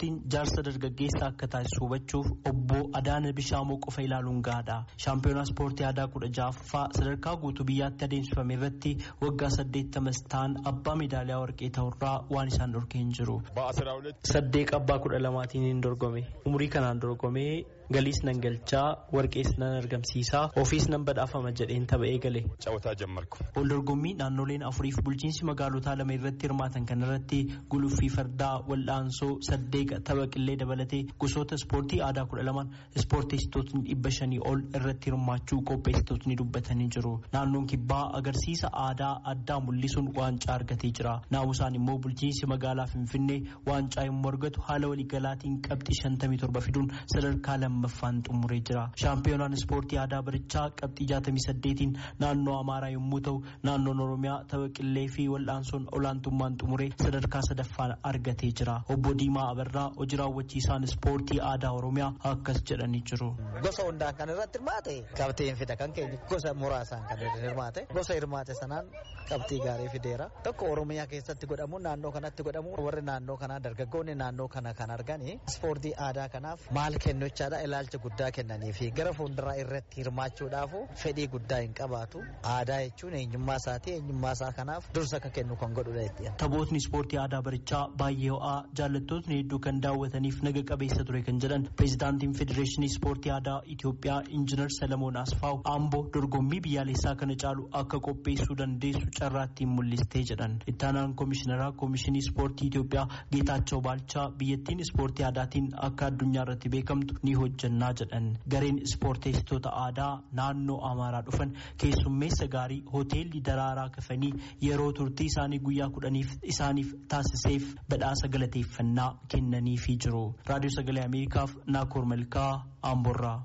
ispoortiin jaarsa dargaggeessaa akka taasisu hubachuuf obbo Adaana Bishaamoo qofa ilaaluun gahaadha. Shaampiyoonaa ispoortii aadaa kudha ja'affaa sadarkaa guutuu biyyaatti adeemsifame irratti waggaa saddeettamas ta'an abbaa meedaaliyaa warqee ta'urraa waan isaan dhorkee hin jiru. Saddeeq abbaa kudha lamaatiin hin dorgome. Umurii kanaan dorgomee galiis nan galchaa warqees nan argamsiisaa ofiis nan badhaafama jedheen tapha'ee gale. Ol dorgommii naannoleen afuriif bulchiinsi magaalotaa lama irratti hirmaatan kan irratti guluffii fardaa wal'aansoo saddeeqa tapha qillee dabalatee gosoota ispoortii aadaa kudha lamaan ispoorteessitootni dhibba shanii ol irratti hirmaachuu qopheessitootni dubbatanii jiru. Naannoon kibbaa agarsiisa aadaa addaa mul'isuun waancaa argatee jira. Naamusaan immoo bulchiinsi magaalaa Finfinnee waancaa yommuu argatu haala waliigalaatiin qabxii shantamii torba fiduun sadarkaa lammaffaan xumuree jira. Shaampiyoonaan ispoortii aadaa barichaa qabxii jaatamii saddeetiin naannoo Amaaraa yommuu ta'u naannoon Oromiyaa tapha qillee fi wal'aansoon olaantummaan xumuree sadarkaa sadaffaan argatee jira. Obbo Diimaa Abarraa hojii raawwachiisaan ispoortii aadaa Oromiyaa akkas jedhanii jiru. Gosa hundaan kan irratti hirmaate qabxiin fida kan keenya gosa muraasaan kan hirmaate gosa hirmaate sanaan qabxii gaarii fideera. Tokko Oromiyaa keessatti godhamu naannoo kanatti godhamu warri naannoo kanaa dargaggoonni naannoo kana kan argani ispoortii aadaa kanaaf maal kennuchaadha ilaalcha guddaa kennanii fi gara fuulduraa irratti hirmaachuudhaaf fedhii guddaa hin qabaatu aadaa jechuun eenyummaa isaati eenyummaa isaa kanaaf dursa akka kennu kan godhudha jechuudha. Taphootni ispoortii aadaa barichaa baay'ee ho'aa jaallattootni hedduu kan daawwataniif naga qabeessa ture kan jedhan pireezidaantiin federeeshinii ispoortii aadaa Itoophiyaa injiinar Salamoon Asfaaw Amboo dorgommii biyyaalessaa kana caalu akka qopheessuu dandeessu carraattiin mul'istee jedhan. Ittaanaan koomishinaraa koomishinii ispoortii Itoophiyaa Geetaachoo Baalchaa biyyattiin ispoortii aadaatiin akka addunyaa irratti beekamtu ni hojjannaa jedhan. Gareen ispoorteessitoota aadaa naannoo Amaaraa dhufan keessummeessa gaarii hoteelli daraaraa kafanii yeroo turtii isaanii guyyaa kudhaniif isaaniif taasiseef badhaasa galateeffannaa kennaniifii jiru. Raadiyoo Sagalee Ameerikaaf Naakoor Malkaa Amborraa.